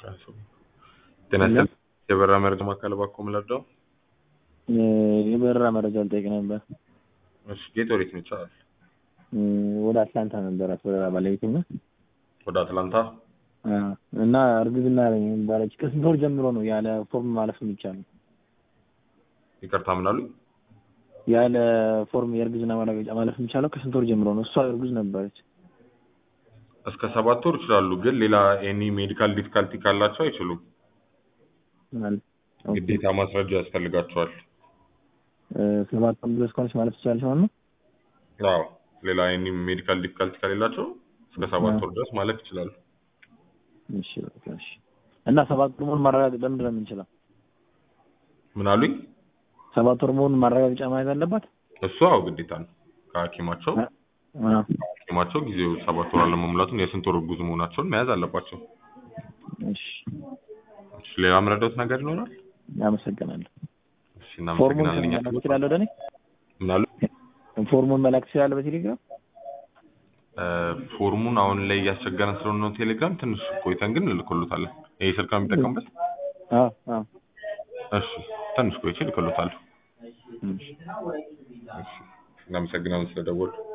ጤና ይስጥልኝ የበረራ መረጃ ማዕከል እባክዎ ምን ልርዳዎ? የበረራ መረጃ ልጠይቅ ነበር። እሺ ጌት ወዴት ነው ይቻላል? ወደ አትላንታ ነበራት በረራ ባለቤቴ እና ወደ አትላንታ እና እርግዝና ነኝ ባለች ከስንት ወር ጀምሮ ነው ያለ ፎርም ማለፍ የሚቻለው? ይቅርታ ምን አሉኝ? ያለ ፎርም የእርግዝና ማረጋገጫ ማለፍ የሚቻለው ከስንት ወር ጀምሮ ነው? እሷ እርጉዝ ነበረች። እስከ ሰባት ወር ይችላሉ፣ ግን ሌላ ኤኒ ሜዲካል ዲፊካልቲ ካላቸው አይችሉም። ማለት ኦኬ። ግዴታ ማስረጃ ያስፈልጋቸዋል። ሰባት ወር ድረስ ከሆነች ማለት ትችላለች ማለት ነው? አዎ ሌላ ኤኒ ሜዲካል ዲፊካልቲ ከሌላቸው እስከ ሰባት ወር ድረስ ማለፍ ይችላሉ። እሺ በቃ እሺ። እና ሰባት ወር መሆኑን ማረጋገጥ ለምንድን ነው የምንችለው? ምን አሉኝ? ሰባት ወር መሆኑን ማረጋገጫ ማየት አለባት? እሱ አዎ ግዴታ ነው። ከሐኪማቸው አዎ። ሐኪማቸው ጊዜው ሰባት ወር አለመሙላቱን የስንት ወር እርጉዝ መሆናቸውን መያዝ አለባቸው። እሺ እሺ ሌላ የምረዳዎት ነገር ይኖራል? አመሰግናለሁ። እሺ ፎርሙን እናመሰግናለን። እኛ መላክ ትችላለህ ወደ እኔ? ምን አሉ? ፎርሙን መላክ ትችላለህ በቴሌግራም? እ ፎርሙን አሁን ላይ እያስቸገረን ስለሆነ ነው ቴሌግራም ትንሽ ቆይተን ግን እንልክሎታለን። ይሄ ስልክ ነው የሚጠቀምበት? አዎ አዎ። እሺ ትንሽ ቆይቼ እልክሎታለሁ። እሺ። እሺ እናመሰግናለን ስለደወሉ።